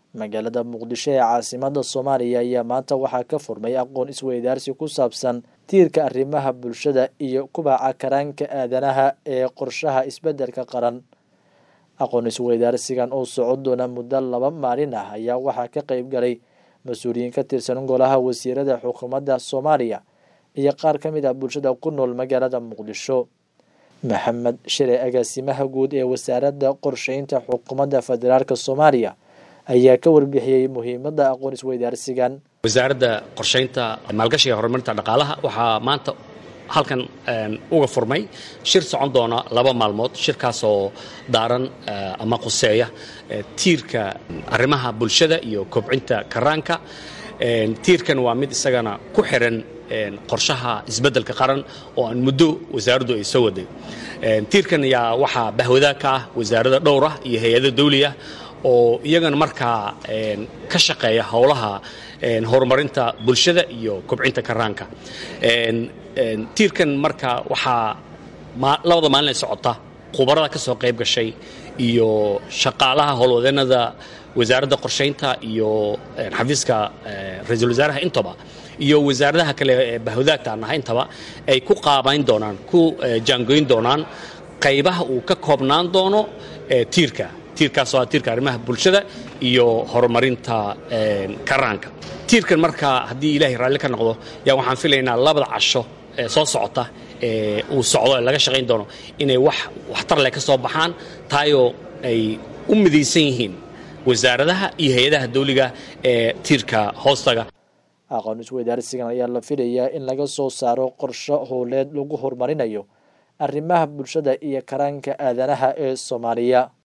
magaalada muqdisho ee caasimada soomaaliya ayaa maanta waxaa ka furmay aqoon isweydaarsi ku saabsan tiirka arrimaha bulshada iyo kubaca karaanka aadanaha ee qorshaha isbeddelka qaran aqoon isweydaarsigan oo socon doona muddo laba maalin ah ayaa waxaa ka qeyb galay mas-uuliyiin ka tirsan golaha wasiirada xukuumadda soomaaliya iyo qaar ka mid ah bulshada ku nool magaalada muqdisho maxamed shire agaasimaha guud ee wasaaradda qorsheynta xukuumadda federaalk soomaaliya ayaa ka warbixiyey muhiimadda aqoon isweydaarsigan wasaaradda qorsheynta maalgashiga horumarinta dhaqaalaha waxaa maanta halkan uga furmay shir socon doona laba maalmood shirkaasoo daaran ama quseeya tiirka arrimaha bulshada iyo kobcinta karaanka tiirkan waa mid isagana ku xiran qorshaha isbeddelka qaran oo aan muddo wasaaraddu ay soo waday tiirkan ayaa waxaa bahwadaag ka ah wasaarada dhowr ah iyo hay-ado dawli ah oo iyagana markaa ka shaqeeya howlaha horumarinta bulshada iyo kobcinta karaanka tiirkan marka waxaa labada maalin ay socota khubarada ka soo qayb gashay iyo shaqaalaha howlwadeenada wasaaradda qorshaynta iyo xafiiska ra-iisul wasaaraha intaba iyo wasaaradaha kale ee bahwadaagta aan nahay intaba ay ku qaabayn doonaan ku jaangoyn doonaan qaybaha uu ka koobnaan doono tiirka tiirkaasoo ah tiirka arrimaha bulshada iyo horumarinta karaanka tiirkan marka haddii ilaahay raalli ka noqdo yaa waxaan filaynaa labada casho ee soo socota ee uu socdo ee laga shaqayn doono inay wax waxtar leh ka soo baxaan taayoo ay u midaysan yihiin wasaaradaha iyo hay-adaha dawliga ee tiirka hoostaga aqoon isweydaarsigan ayaa la filayaa in laga soo saaro qorsho howleed lagu horumarinayo arrimaha bulshada iyo karaanka aadanaha ee soomaaliya